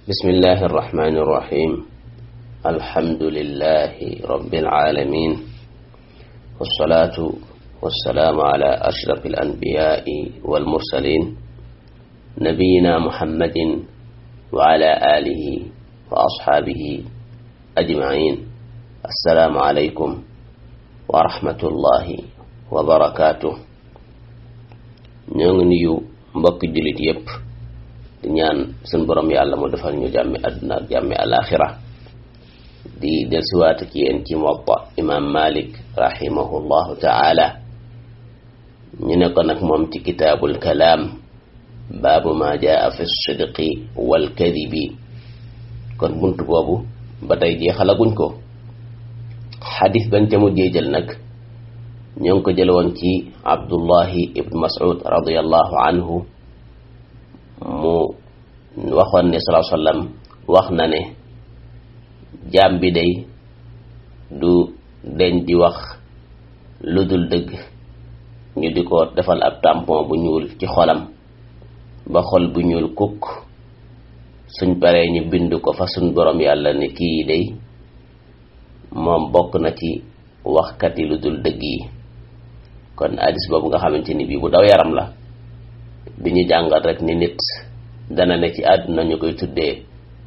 بسم الله الرحمن الرحيم الحمد لله رب العالمين والصلاة والسلام على أشرف الأنبياء والمرسلين نبينا محمد وعلى آله وأصحابه أجمعين السلام عليكم ورحمة الله وبركاته ñoo ngi nuyu mbokki jullit yépp di ñaan suñ borom yàlla mu defal ñu jàmmi àdduna ak jàmmi alaaxira di delsiwaat ci yéen ci Muwatta imaam Malik rahimahullahu taala ñu ne ko nag moom ci kitaabul kalaam baabu ma jaa fi sidqi wal kadibi kon bunt boobu ba tey jeexalaguñ ko xadis bañ ca mujjee jël nag ñoo ngi ko jël woon ci abdullahi ibn mas'ud radiallahu anhu mu waxoon ne salaa sallam wax na ne jaam bi day du deñ di wax lu dul dëgg ñu di ko defal ab tampon bu ñuul ci xolam ba xol bu ñuul kukk suñ paree ñu bind ko fa suñ borom yàlla ne kii day moom bokk na ci waxkat yi lu dul dëgg yi kon hadis boobu nga xamante ni bii bu daw yaram la bi ñu jàngal rek ni nit dana ne ci àdduna ñu koy tuddee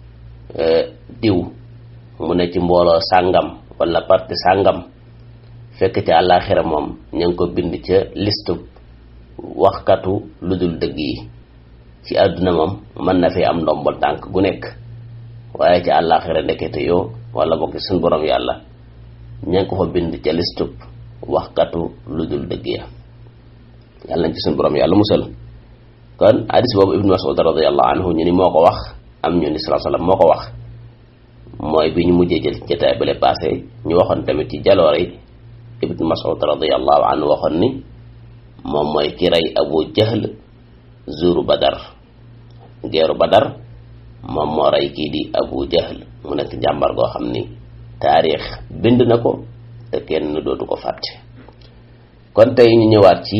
diw mu ne ci mbooloo sàngam wala parti sàngam fekk ci àllaaxira moom ñu ngi ko bind ca listu waxkatu lu dul dëgg yi ci àdduna moom mën na fi am ndombol tànk gu nekk waaye ci àllaaxira ndekete yoo wala bokk suñ borom yàlla ña ngi ko fa bind ca listub waxkatu lu dul dëgg ya yàlla nañ ci suñ borom yàlla musal kon hadis boobu ibnu mas'ud radiallahu anhu ñu ni moo ko wax am ñu ni salaa sallam moo ko wax mooy bi ñu mujjee jël jotaay bale passé ñu waxoon tamit ci jaloore yi ibnu mas'ud radiallahu anhu waxoon ni moom mooy ki rey abu jahl zuru badar geeru badar moom moo rey kii di abu jahl mu nekk jàmbar goo xam ni taarix bind na ko te kenn dootu ko fàtte kon tey ñu ñëwaat ci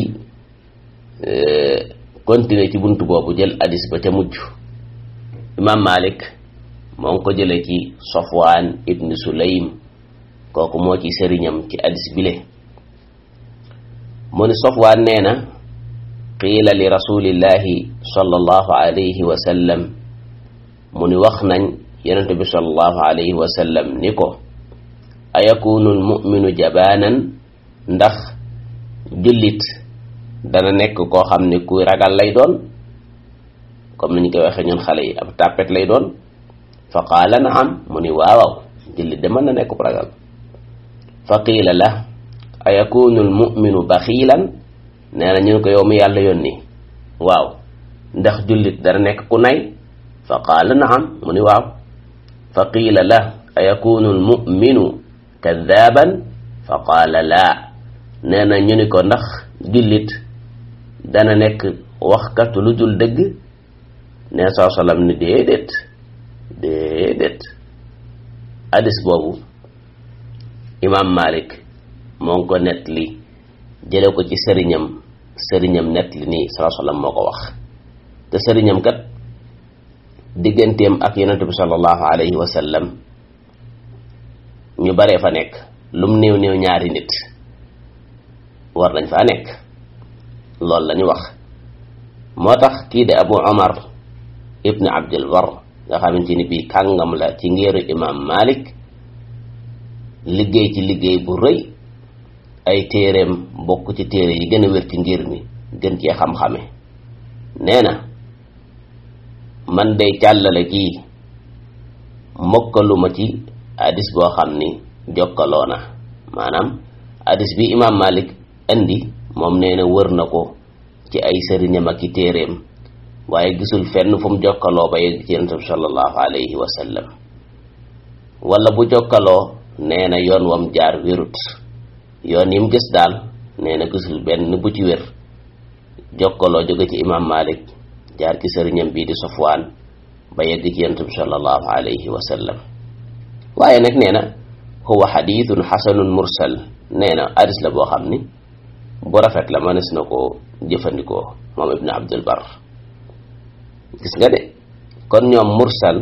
continuer ci bunt boobu jël hadis ba ca mujj imam malik moo ngi ko jële ci sofwaan ibn sulaym kooku moo ci sëriñam ci hadis bile mu ni sofwaan nee na qiila li rasulillahi sallallahu alayhi wa sallam mu ni wax nañ yonent bi sallallahu alayhi wa sallam ni ko ayakunu almuminu jabaanan ndax jullit dana nekk koo xam ne kuy ragal lay doon comme ni ñu koy waxee ñun xale yi ab tàppet lay doon fa qaala naam mu ni waawaw jullit de mën na nekk ragal fa qiila la ayakunu almuminu baxiilan nee na ñun ko yow mi yàlla yónni waaw ndax jullit dana nekk ku nay fa qaala naam mu ni waaw fa qiila la ayakunu almuminu kadaaban fa qaala laa nee na ñu ni ko ndax jullit dana nekk waxkatu lu dul dëgg nee saa salaam ni déedéet déedéet hadis boobu imaam Malik moo ngi ko nettali jële ko ci sëriñam sëriñam nettali nii saa salaam moo ko wax te sëriñam kat digganteem ak yonent bi sallallahu alayhi wa sallam ñu baree fa nekk lum néew néew ñaari nit war nañ faa nekk loolu la ñu wax moo tax kii de abu omar ibn abdul bar nga xamante ni bii kàngam la ci ngeeru imam malik liggéey ci liggéey bu rëy ay téereem bokk ci téere yi gën a wér ci ngir mi gën cee xam-xame nee na man day càllale kii mokkaluma ci hadis boo xam ni jokkaloo na maanaam hadis bi imam malik indi moom nee na wër na ko ci ay sëriñam ak i téeréem waaye gisul fenn fu mu jokkaloo ba yegg ci yonent bi sallallahu alayhi wa sallam wala bu jokkaloo nee na yoon wam jaar wérut yoon yim gis daal nee na gisul benn bu ci wér jokkaloo jóge ci imam malik jaar ci sëriñam bii di sofwaan ba yegg ci yonent bi sallallahu alayhi wa sallam waaye nag nee na huwa xadithun xasanun mursal nee na hadis la boo xam ni bu rafet la mënees na ko jëfandikoo moom ibn abdul bar gis nga de kon ñoom mursal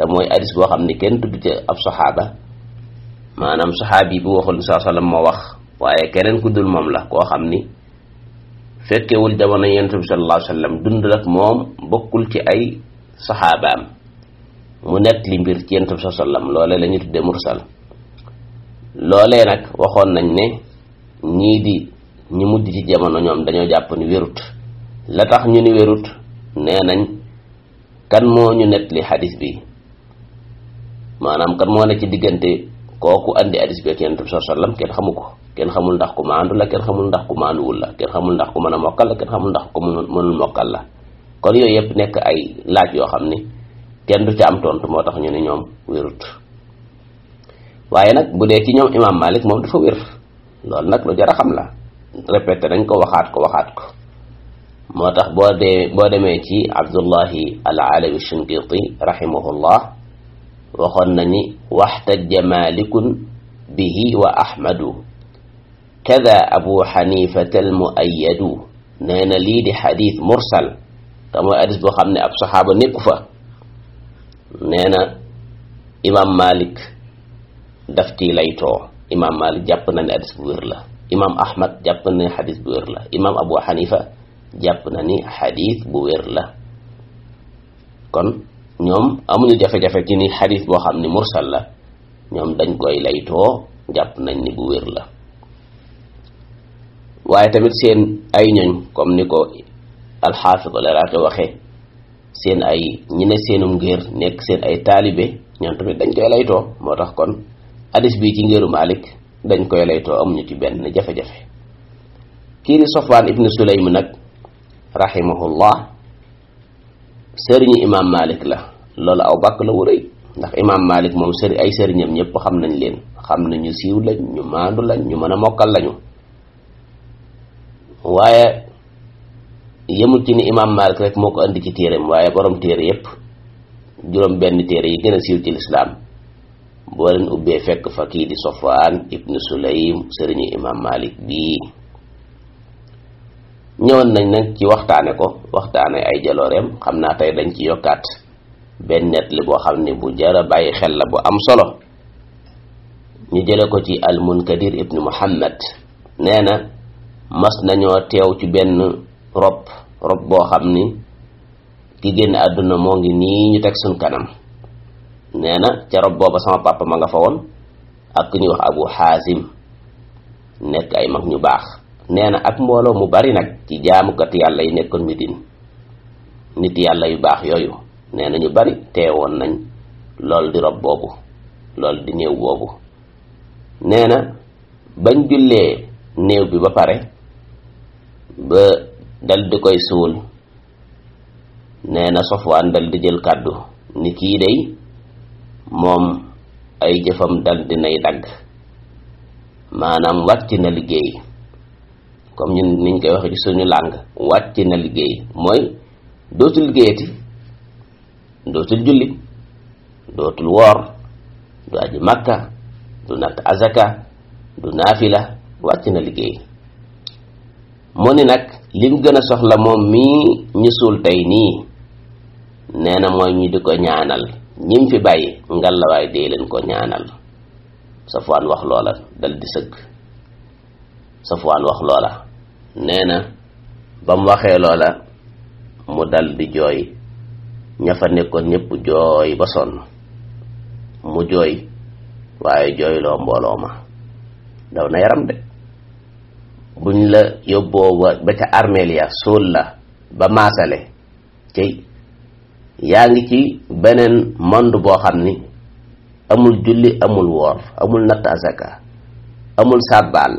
te mooy hadis boo xam ni kenn tudd ci ab saxaaba maanaam saxaabi bu waxul saa sallam moo wax waaye keneen ku dul moom la koo xam ni fekkewul jamono yonent bi sallallahu alayhi wa sallam dund ak moom bokkul ci ay saxaabaam mu nett li mbir ci yonent bi sallallahu alayhi wa sallam loolee la ñu tuddee mursal loolee nag waxoon nañ ne ñii di ñi mujj ci jamono ñoom dañoo jàpp ni wérut la tax ñu ni wérut nee nañ kan moo ñu nett li xadis bi maanaam kan moo ne ci diggante kooku andi hadis bi ak yonent bi sallallahu alayhi wa sallam kenn xamu ko kenn xamul ndax ku maandu la kenn xamul ndax ku maanduwul la kenn xamul ndax ku mën a mokkal la kenn xamul ndax ku mënul mokkal la kon yooyu yëpp nekk ay laaj yoo xam ni kenn du ci am tontu moo tax ñu ne ñoom wérut waaye nag bu dee ci ñoom imam malik moom dafa wér loolu nag lu jar a xam la répété nañ ko waxaat ko waxaat ko moo tax boo dee boo demee ci abdullahi al alawi shinqiti rahimahullah waxoon na ni waxtajja malikun bihi wa ahmadu kada abu xanifata al muayyadu nee na lii di xadis mursal te mooy hadis boo xam ne ab saxaaba nekku fa nee na imam malik daf ci laytoo imam malik jàpp na ne hadis bu wér la imam ahmad jàpp na ne xadis bu wér la imam abu xanifa jàpp na ni xadis bu wér la kon ñoom amuñu jafe-jafe ci ni xadis boo xam ni mursal la ñoom dañ koy laytoo jàpp nañ ni bu wér la waaye tamit seen ay ñoñ comme ni ko alxaafid al-Iraaqi waxe seen ay ñi ne seenum ngir nekk seen ay taalibe ñoom tamit dañ koy laytoo moo tax kon hadis bi ci ngéeru Malik dañ koy laytoo amuñu ci benn jafe-jafe kii di Sofwaan ibnu Sulaym nag rahimahullah sëriñu imam Malik la loolu aw bàkk la wuréy ndax imam Malik moom sëri ay sëriñam ñëpp xam nañ leen xam nañ ñu siiw lañ ñu maandu lañ ñu mën a mokkal lañu waaye yemul ci ni imam Malik rek moo ko andi ci téereem waaye borom téere yépp juróom benn téere yi gën a siiw ci lislaam boo leen ubbee fekk fa kii di Sofwaan ibnu Sulaym sëriñu imam Malik bii ñëwoon nañ nag ci waxtaane ko waxtaane ay jalooreem xam naa tey dañ ci yokkaat benn net li boo xam ne bu jara bàyyi xel la bu am solo ñu jële ko ci al munkadir ibnu muhammad nee na mas nañoo teew ci benn rob rob boo xam ni ki génn àdduna moo ngi nii ñu teg suñ kanam nee na ca rob booba sama papa ma nga fa woon ak ku ñuy wax abu xaasim nekk ay mag ñu baax nee na ak mbooloo mu bari nag ci jaamukat yàlla yi nekkoon Medine nit yàlla yu baax yooyu nee na ñu bari teewoon nañ lool di rob boobu lool di néew boobu nee na bañ jullee néew bi ba pare ba dal di koy suul nee na Sofwaan dal di jël kàddu ni kii day moom ay jëfam dal di nay dagg maanaam wàcc na liggéey comme ñun niñ koy waxee ci suñu làng wàcc na liggéey mooy dootul liggéeyati dootul julli dootul woor du aji makka du natt azaka du naafila wàcc na liggéey mu ni nag lim gën a soxla moom mii ñu suul tey nii nee na mooy ñu di ko ñaanal ñim fi bàyyi ngalawaay dee leen ko ñaanal Safwaan wax loola dal di sëgg Safwaan wax loola nee na ba mu waxee loola mu dal di jooy ña fa nekkoon ñëpp jooy ba sonn mu jooy waaye jooyloo mbooloo ma daw na yaram de buñ la yóbboo ba ca armeel ya suul la ba maasale cey yaa ngi ci beneen monde boo xam ni amul julli amul woor amul natt azaka amul sàbbaal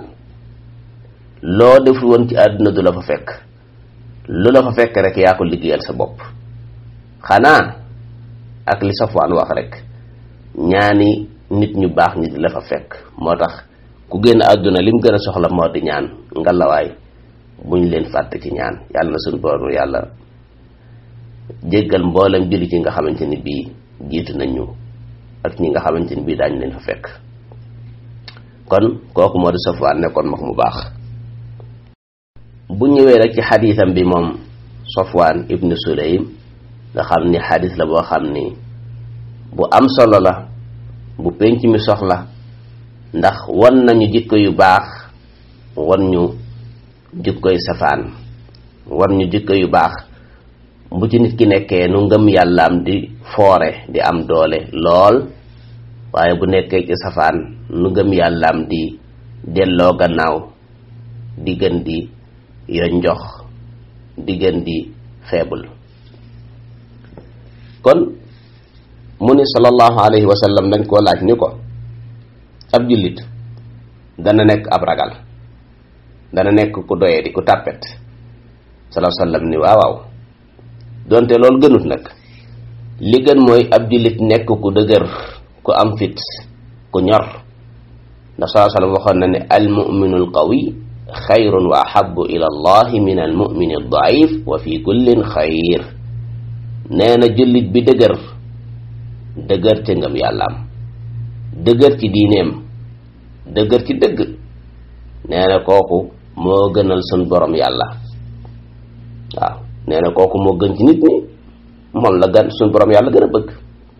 loo defu woon ci àdduna du la fa fekk lu la fa fekk rek yaa ko liggéeyal sa bopp xanaa ak li Safwaan wax rek ñaani nit ñu baax ñi di la fa fekk moo tax ku génn àdduna lim gën a soxla moo di ñaan ngalawaay buñ leen fàtte ci ñaan yàlla na suñu borom yàlla jéggal mboolem julli ci nga xamante ni bii jiitu nañu ak ñi nga xamante ni bii daañu leen fa fekk kon kooku moo di Safwaan nekkoon mag mu baax bu ñëwee rek ci xadiisam bi moom Safwaan ibnu Sulaym nga xam ni xadiis la boo xam ni bu am solo la bu penc mi soxla ndax wan nañu jikko yu baax wan ñu jikkoy safaan wan ñu jikko yu baax bu ci nit ki nekkee nu ngëm yàllaam di foore di am doole lool waaye bu nekkee ci safaan nu ngëm yàllaam di delloo gannaaw di gën di yonjox di gën di faible kon mu ni sallallahu alayhi wa sallam dañ koo laaj ni ko ab jullit dana nekk ab ragal dana nekk ku doyee di ku tàppet sallallahu sallam ni waaw waaw donte loolu gënut nag li gën mooy ab jullit nekk ku dëgër ku am fit ku ñor ndax sallallahu sallam waxoon na ne al muminu al qawi xayrun wa ahabu ila allahi min al mumini al daif wa fi kullin xayr nee na jullit bi dëgër dëgër ci ngëm yàllaam dëgër ci diineem dëgër ci dëgg nee na kooku moo gënal sun borom yàlla waaw nee na kooku moo gën ci nit ñi moom la gën sun borom yàlla gën a bëgg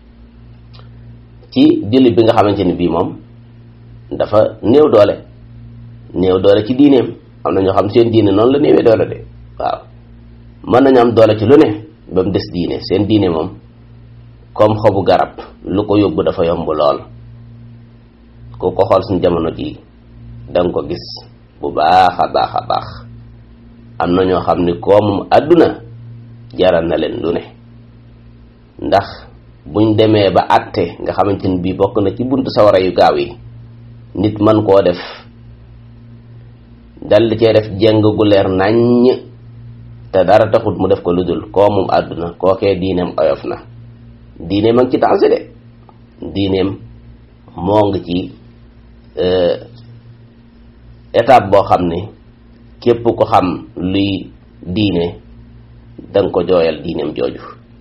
ci jullit bi nga xamante ni bii moom dafa néew doole néew doole ci diineem am na ñoo xam seen diine noonu la néewee doole de waaw mën nañu am doole ci lu ne ba mu des diine seen diine moom comme xobu garab lu ko yóbbu dafa yomb lool ku ko xool suñ jamono ji danga ko gis bu baax a baax a baax am na ñoo xam ni koomum àdduna jaral na leen lu ne ndax buñ demee ba àtte nga xamante ni bii bokk na ci buntu sawara yu gaaw yi nit man koo def dal di cee def jeng gu leer naññ te dara taxut mu def ko lu dul koomum àdduna kookee diineem oyof na diineem a ngi ci danger de diineem moo ngi ci étape boo xam ne képp ko xam luy diine danga ko jooyal diineem jooju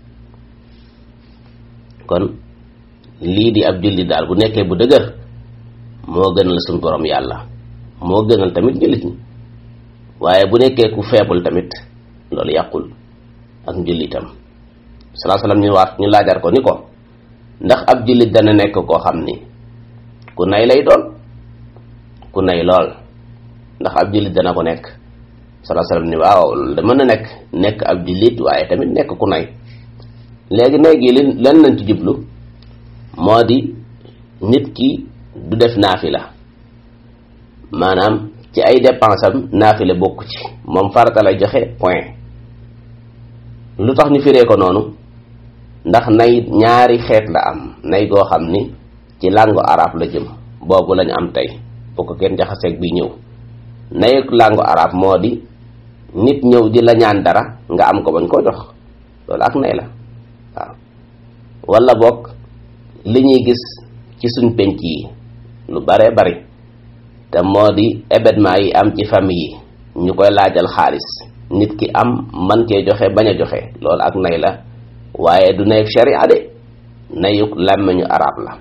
kon lii di ab jullit daal bu nekkee bu dëgër moo gënal suñ borom yàlla moo gënal tamit jullit ñi waaye bu nekkee ku faible tamit loolu yàqul ak njullitam salaa salaam ñu wax ñu laajar ko ni ko ndax ab jullit dana nekk koo xam ni ku nay lay doon ku nay lool ndax ab jullit dana ko nekk salaa salaam ni waaw loolu da mën na nekk nekk ab jullit waaye tamit nekk ku nay léegi nay gi li lan lañ ci jublu moo di nit ki du def naafila maanaam ci ay dépense am naafila bokku ci moom farata lay joxe point lu tax ñu firee ko noonu ndax nay ñaari xeet la am nay goo xam ni ci langue arabe la jëm boobu lañu am tey bu ko kenn jaxaseeg bi ñëw nay langue arabe moo di nit ñëw di la ñaan dara nga am ko bañ koo jox loolu ak nay la waaw wala boog li ñuy gis ci suñ penc yi lu bare bari te moo di événement yi am ci famille yi ñu koy laajal xaalis nit ki am man cee joxe bañ a joxe loolu ak nay la waaye du nay sharia de nayuk làmmiñu arab la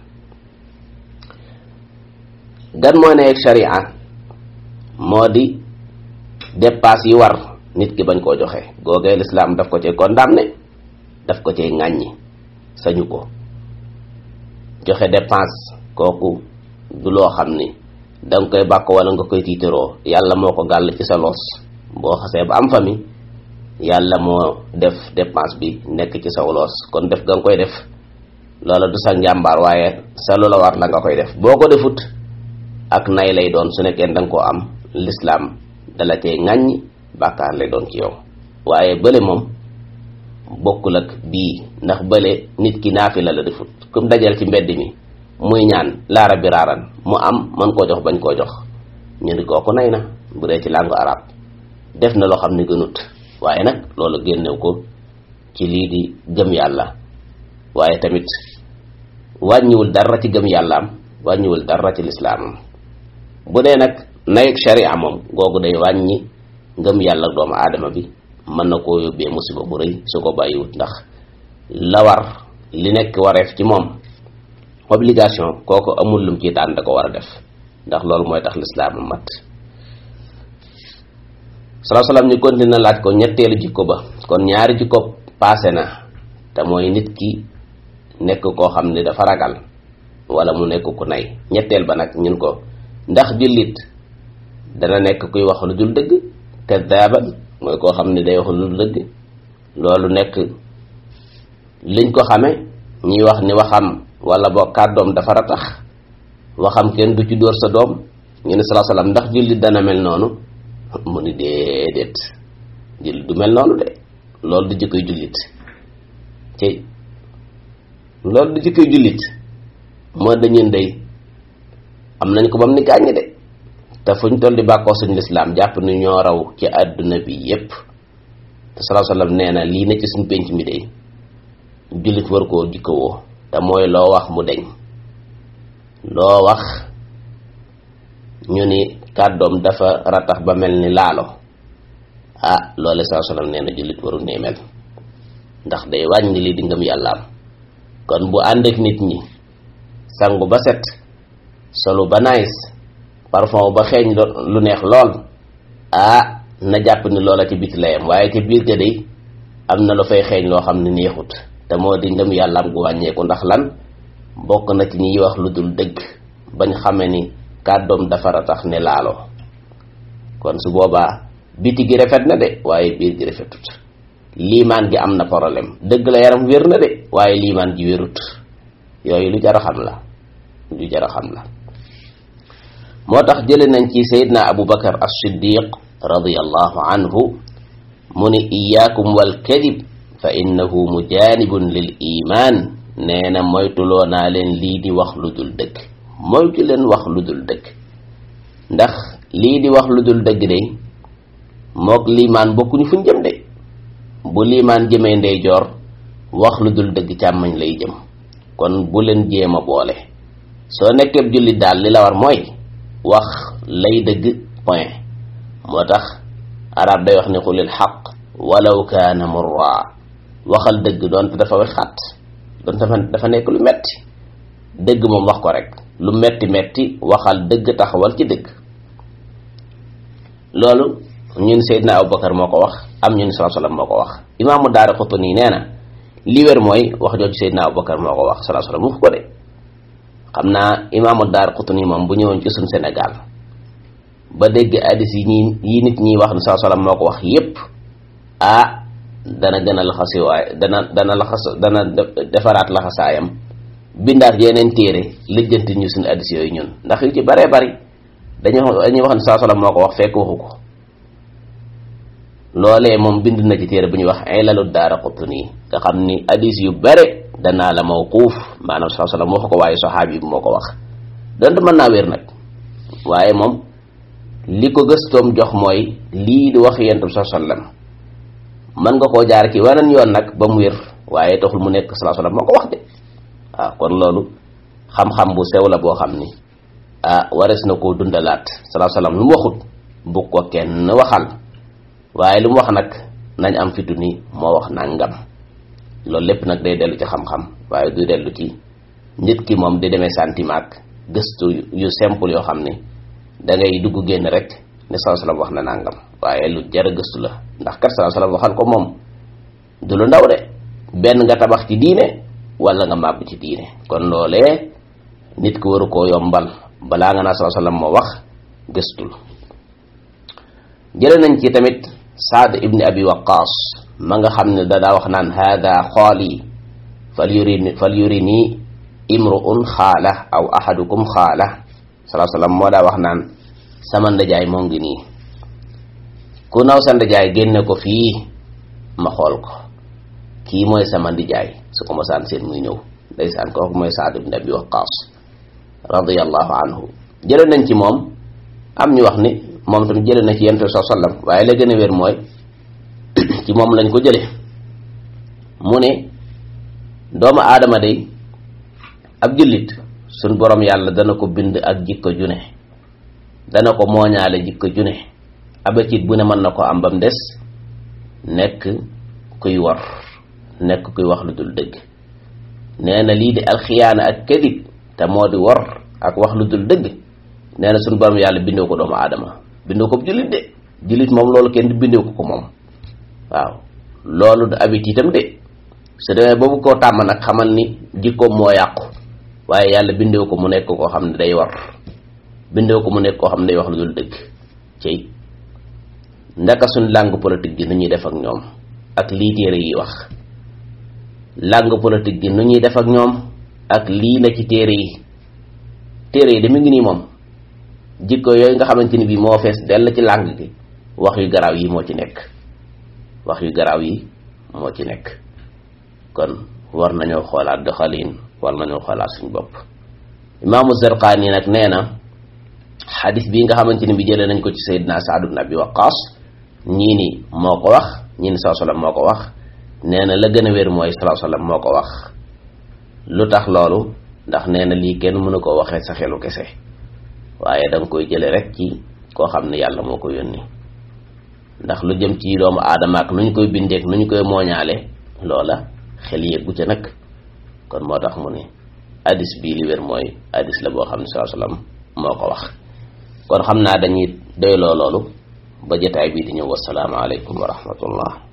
gan moo nay sharia moo di dépasse yi war nit ki bañ koo joxe googee lislaam daf ko cee condamné daf ko cee ŋàññi sañu ko joxe dépense kooku du loo xam ni danga koy bàkk wala nga koy tiitaroo yàlla moo ko gàll ci sa loos boo xasee ba am famille yàlla moo def dépense bi nekk ci sa loos kon def ga nga koy def loola du sa njàmbaar waaye sa loola war la nga koy def boo ko defut ak nay lay doon su nekkee danga koo am lislaam dala cee ŋàññi bàkkaar lay doon ci yow waaye bële moom bokkul ak bii ndax bële nit ki naafila la defut comme dajal ci mbedd mi muy ñaan laara bi raaran mu am man koo jox bañ koo jox ñu ni kooku nay na bu dee ci langue arabe def na loo xam ne gënut waaye nag loolu génnew ko ci lii di gëm yàlla waaye tamit wàññiwul dara ci gëm yàllaam wàññiwul dara ci lislaamam bu dee nag nayeg sharia moom googu day wàññi ngëm yàlla doomu aadama bi mën na koo yóbbee musiba bu rëy su ko bàyyiwut ndax la war li nekk wareef ci moom obligation kooku amul lum ci tànn da ko war a def ndax loolu mooy tax lislaam mat salaa salaam ñu continue laaj ko ñetteelu jikko ba kon ñaari jikko paase na te mooy nit ki nekk koo xam ne dafa ragal wala mu nekk ku nay ñetteel ba nag ñun ko ndax jullit dana nekk kuy wax lu dul dëgg kadaaban mooy koo xam ne day wax lu dul dëgg loolu nekk liñ ko xame ñuy wax ni waxam wala boo kàddoom dafa ratax waxam kenn du ci dóor sa doom ñu ne salaa salaam ndax jullit dana mel noonu mu ni déedéet jullit du mel noonu de loolu du jikkoy jullit ci loolu du jikkoy jullit moo dañun day am nañ ko bam ni gàññi de te fuñ toll di bàkkoo suñu lislaam jàpp ni ñoo raw ci àdduna bi yépp te salaa salaam nee na lii ne ci suñ pénc mi day jullit war koo jikkowoo te mooy loo wax mu deñ loo wax ñu ni kàddoom dafa ratax ba mel ni laalo ah loole saa salaam nee na jullit waru nee mel ndax day wàññi li di ngëm yàllaam kon bu ànd ak nit ñi sangu ba set solu ba nice parfum ba xeeñ lu neex lool ah na jàpp ni loola ci biti layam waaye ci biir ga day am na lu fay xeeñ loo xam ne neexut te moo di ngëm yàllaam gu wàññeeku ndax lan bokk na ci ñiy wax lu dul dëgg bañ xame ni kàddoom dafa ratax ne laalo kon su boobaa biti gi rafet na de waaye biir gi rafetut liimaan gi am na problème dëgg la yaram wér na de waaye liimaan gi wérut yooyu lu jar a xam la lu jar a xam la moo tax jële nañ ci sayidna abu bakar as-siddiq radiyallahu anhu mu ni iyaakum wal kadib fa innahu mujanibun lil iman nee na moytuloo naa leen lii di wax lu dul dëgg moytu leen wax lu dul dëgg ndax lii di wax lu dul dëgg de mook liimaan bokkuñu fuñ jëm de bu liimaan jëmee ndeyjoor wax lu dul dëgg càmmañ lay jëm kon bu leen jéem a boole soo nekkee jullit daal li la war mooy wax lay dëgg point moo tax arab day wax ne xulil xaq walaw kaana murra waxal dëgg doonte dafa wexaat doonte dafa dafa nekk lu metti dëgg moom wax ko rek lu metti metti waxal dëgg taxawal ci dëgg loolu ñun Seydina Abubakar moo ko wax am ñun sallallahu alayhi wasallam moo ko wax imaamu daara Qutni nee na li wér mooy wax jooju Seydina Abubakar moo ko wax sallallahu alayhi wasallam wax ko de xam naa imaamu daara Qutni moom bu ñëwoon ci suñ Sénégal ba dégg addis yi ñi yi nit ñi wax ne sallallahu alayhi wasallam moo ko wax yépp ah dana gën a laxasi waaye dana dana laxas dana defaraat laxasaayam bindaat yeneen téere lijjanti ñu suñu addis yooyu ñun ndax yu ci baree bari dañuy dañuy wax ne sallallahu alayhi wasallam moo ko wax fekk waxu ko loolee moom bind na ci téere bu ñuy wax ilalu daara qutni nga xam ni hadis yu bare danaa la mawquuf maanaam sallallahu alayhi wasallam waxu ko waaye saxaabi bi moo ko wax donte mën naa wér nag waaye moom li ko gëstoom jox mooy lii di wax yentu sallallahu alayhi wasallam mën nga koo jaar ci waneen yoon nag ba mu wér waaye taxul mu nekk sallallahu alayhi wasallam moo ko wax de waaw kon loolu xam-xam bu sew la boo xam ni ah wares na koo dundalaat sallallahu alayhi wasallam lu mu waxut bu ko kenn waxal waaye lu mu wax nag nañ am fitu ni moo wax nangam loolu lépp nag day dellu ci xam-xam waaye du dellu ci nit ki moom di demee sentiment ak gëstu yu simple yoo xam ne da ngay dugg génn rek ne sallallahu alayhi wasallam wax na nangam waaye lu jar a gëstu la ndax kat sallallahu alayhi wasallam waxal ko moom du lu ndaw de benn nga tabax ci diine wala nga màbb ci diine kon loolee nit ki waru koo yombal balaa nga naa sallallahu alayhi wasallam moo wax gëstul jële nañ ci tamit saad ibni abi waqaas ma nga xam ne dadaa wax naan hada xooli fal yurini fal yurini imru'un xaala aw ahadukum xaala salaa sallam moo daa wax naan sama ndajaay moo ngi nii ku naw sa ndajaay génne ko fii ma xool ko kii mooy sama ndijaay su ko mosaan seen muy ñëw ndeysaan kooku mooy saad ibni abi waqaas radiyallahu anhu jële nañ ci moom am ñu wax ni moom tamit jële na ci yonent bi sallam waaye la gën a wér mooy ci moom lañ ko jële mu ne doomu aadama day ab jullit suñ borom yàlla dana ko bind ak jikko june dana ko mooñaale jikko june abacit bu ne mën na ko am bam des nekk kuy war nekk kuy wax lu dul dëgg nee na lii di alxiyaana ak kadib te moo di war ak wax lu dul dëgg nee na suñu borom yàlla bindoo ko doomu aadama bindoo ko jullit de jullit moom loolu kenn du bindoo ko ko moom waaw loolu du habit itam de su demee boobu koo tàmm nag xamal ni jikkoom moo yàqu waaye yàlla bindee ko mu nekk koo xam ne day war bindee ko mu nekk koo xam ne day wax lu dul dëgg cey ndaka suñ langue politique gi nu ñuy def ak ñoom ak lii téere yi wax langue politique gi nu ñuy def ak ñoom ak lii na ci téere yi téere yi de mi ngi nii moom jikko yooyu nga xamante ni bii moo fees dell ci langue gi wax yu garaaw yi moo ci nekk wax yu garaaw yi moo ci nekk kon war nañoo xoolaat doxalin war nañoo xoolaat suñ bopp imaamu Zarqaani nag nee na xadis bii nga xamante ni bi jëlee nañ ko ci Seydina Saad ibn Abi Waqqas ñii ni moo ko wax ñii ni saa sallam moo ko wax nee na la gën a wér mooy saa sallam moo ko wax lu tax loolu ndax nee na lii kenn mënu ko waxee sa xelu kese waaye da nga koy jële rek ci koo xam ne yàlla moo ko yónni ndax lu jëm ci doomu aadama ak nu ñu koy bindeek nu ñu koy mooñaale loola xel yeggu ca nag kon moo tax mu ne hadis bii li wér mooy hadis la boo xam ne saa sallam moo ko wax kon xam naa dañuy doyloo loolu ba jotaay bii di ñëw wasalaamaaleykum wa rahmatullah